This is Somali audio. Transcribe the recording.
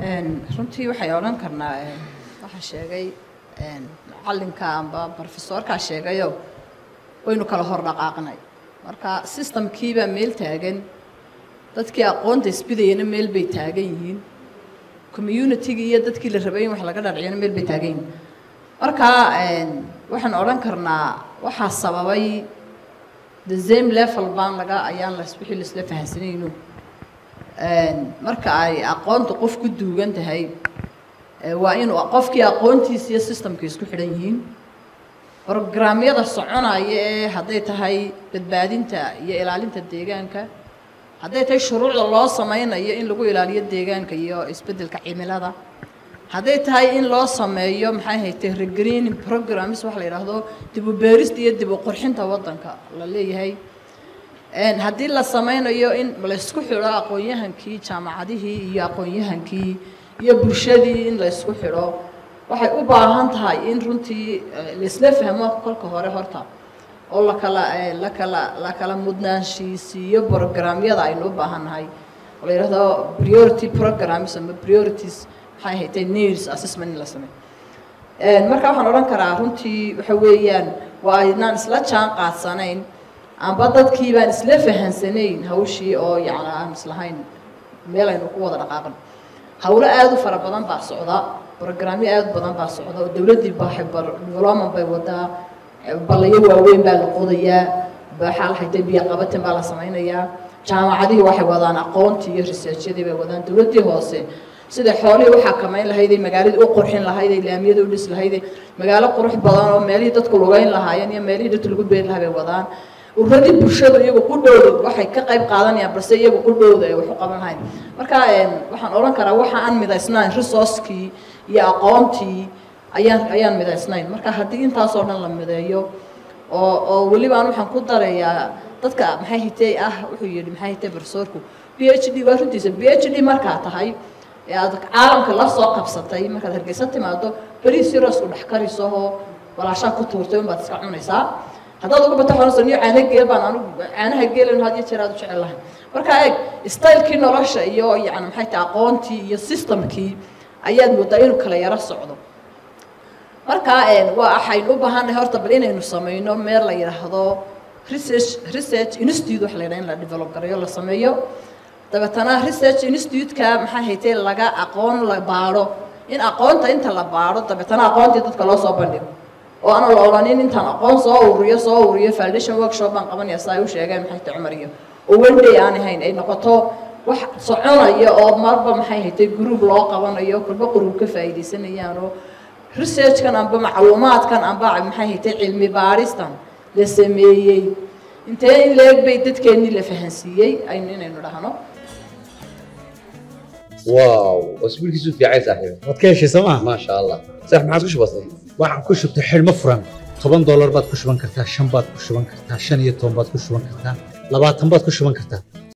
runtii waxay odhan karnaa waxaa sheegay macalinka amba brofesorkaa sheegayo waynu kala hor dhaqaaqnay marka systemkiibaa meel taagan dadkii aqoonta isbidayana meel bay taagan yihiin communitygii iyo dadkii la rabay in wax laga dharciyana meel bay taagan yihiin marka waxaan odhan karnaa waxaa sababay the same level baan laga ayaan las wixii laisla fahansanayno marka ay aqoonta qof ku duugan tahay waa inuu qofkii aqoontiisa iyo systemka isku xidhan yihiin brograamyada soconaya ee hadday tahay badbaadinta iyo ilaalinta deegaanka hadday tahay shuruucda loo sameynayo in lagu ilaaliyo deegaanka iyo isbeddelka cimilada hadday tahay in loo sameeyo maxay haytay regreening programs waxa la yidhaahdo dib u beerista iyo dib u qurxinta waddanka la leeyahay haddii la sameynayo in laysku xidho aqoon-yahankii jaamacadihii iyo aqoon-yahankii iyo bulshadii in laysku xidho waxay u baahan tahay in runtii laisla fahmo kolka hore horta oo lakala lakala lakala mudnaanshiisiiyo programyada aynu u baahan nahay oo la yidhahdo priority programs ama priorities maxay haytay needs assessment in la sameeyo marka waxaan odhan karaa runtii waxa weeyaan waa aynaan isla jaan qaadsanayn amba dadkii baan isla fahansanayn hawshii oo yacni aan islahayn meel aynu ku wada dhaqaaqan hawlo aada u fara badan baa socda brograamyo aada u badan baa socda oo dowladdii baaxay development bay wadaa ballayo waaweyn baa la qodayaa waxaa la haytay biyo qabatin baa la samaynayaa jaamacadihii waxay wadaan aqoontii iyo researchyadii bay wadaan dowladdii hoose sida xoolihii u xakamayn lahayday magaaladii u qurxin lahayday laamiyada u dhis lahayday magaalo qurux badan oo meelihii dadku lugayn lahaayeen iyo meelihii dadku lagu beeri lahaa bay wadaan uradii bulshadu iyagu ku dhowda waxay ka qayb qaadanayaan balse iyagu ku dhowda ay wax u qaban lahayn marka waxaan odhan karaa waxa aan midaysnayn resourcekii iyo aqoontii ayaan ayaan midaysnayn marka haddii intaasoo dhan la mideeyo oo oo welibaan waxaan ku darayaa dadka maxay hitay ah wuxuu yidhi maxay hitay barsoorku b h d waa runtiisa b h d markaa tahay ee aad caalamka la soo qabsatay markaad hargeysa timaado beriis yaroos u dhex karisahoo walaashaa ku tuurtay unbaad iska cunaysaa haddaad uga bato xonayso niyo caana geel baan anigu caanaha geelan had iyo jeer aad u jecel lahay marka eeg stylekii nolosha iyo yani maxay tahay aqoontii iyo systemkii ayaad moodaa inuu kala yaro socdo marka waa waxaynu u baahannahay horta bal inaynu sameyno meel la yidhaahdo research research institute waxa la yidhaha in la develop garayo la sameeyo dabeetana research institute-ka maxay haytay laga aqoon la baadho in aqoonta inta la baadho dabeetana aqoontii dadka loo soo bandhigo oo aan la odhanin intaan aqoon soo ururiyo soo ururiyo foundation workshop baan qabanaya saa ay u sheegeen maxay tahay cumar iyo oo one day aan ahayn ay noqoto wax soconaya oo marba maxay haytay group loo qabanayo kulba qurub ka faa'iidaysanayaan oo researchkan amba macluumaadkan amba maxay haytay cilmi baaristan la sameeyey intee in leeg bay dadkeennii la fahansiiyey aynu inaynu dhahno واو واسبوع كيسو في عايز صاحبي waad ka heshay sooma ما شاء الله صح ما عاد وش بصير waxaan ku shubtay xidhmo furan toban doolar baad ku shuban kartaa shan baad ku shuban kartaa shan iyo toban baad ku shuban kartaa labaatan baad ku shuban kartaa